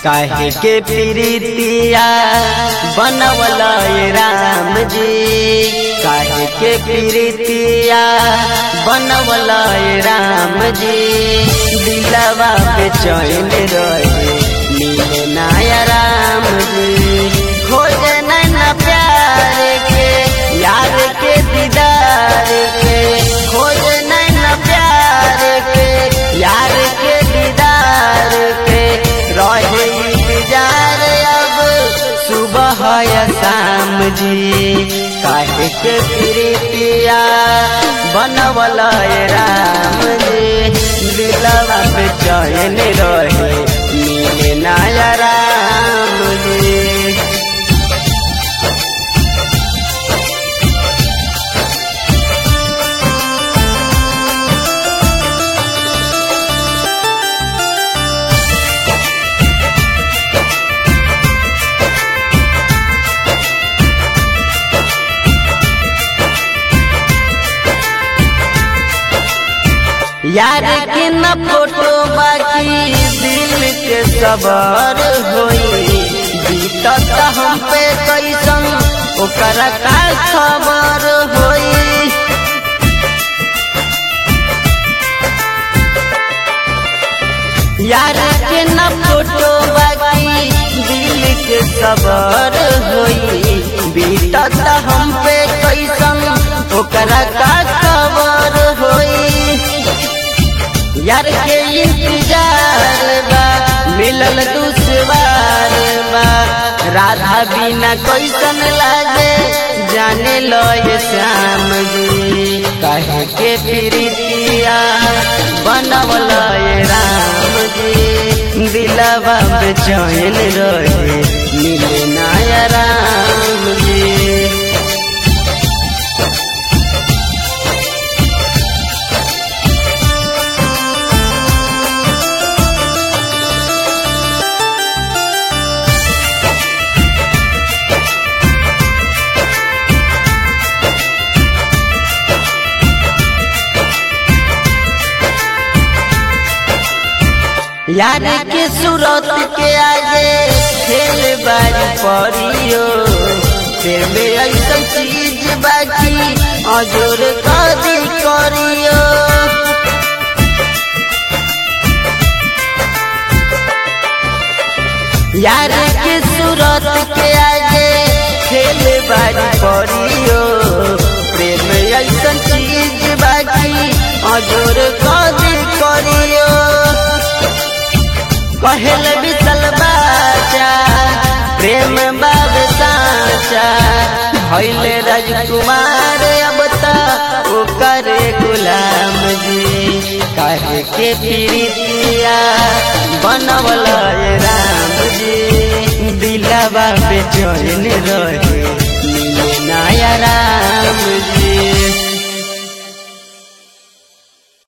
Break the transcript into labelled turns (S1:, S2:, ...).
S1: काहे के प्रीतिया बनवला ये राम जी काहे के प्रीतिया बनवला ये राम जी दिलवा पे चैन रहे मिले नाया राम जी खोजे नैना प्यार के यार के दीदार के खोजे नैना प्यार के यार के दीदार के रहे इंतजार अब सुबह या शाम जी काहे के प्रीतिया बनवला ये राम जी दिलवा पे चैन रहे मिले नाया राम जी यार के न फोटो बाकी दिल के सबर होई बीतत हम पे कैसन ओकर का खबर होई यार के न फोटो बाकी दिल के सबर होई बीतत हम पे कैसन ओकर का खबर होई यार के इंतजार बा मिलल दुश्वार बा राधा बिना कैसन लागे जाने लो ये श्याम जी कहे के प्रीतिया बनवल ये राम जी दिलवा पे चैन रहे मिले नाया राम जी यार के सूरत के आगे खेल बारी परियो फिर में ऐसा चीज बाकी अजोर कदी करियो यार के सूरत के आगे खेल बारी परियो प्रेम ऐसा चीज बाकी अजोर कदी करियो कहल बिसल बाचा प्रेम बाब साचा भैल राजकुमार अब तक ओकर गुलाम जी कहे के प्रीतिया बनवल राम जी दिलवा पे चैन रहे मिले नाया राम जी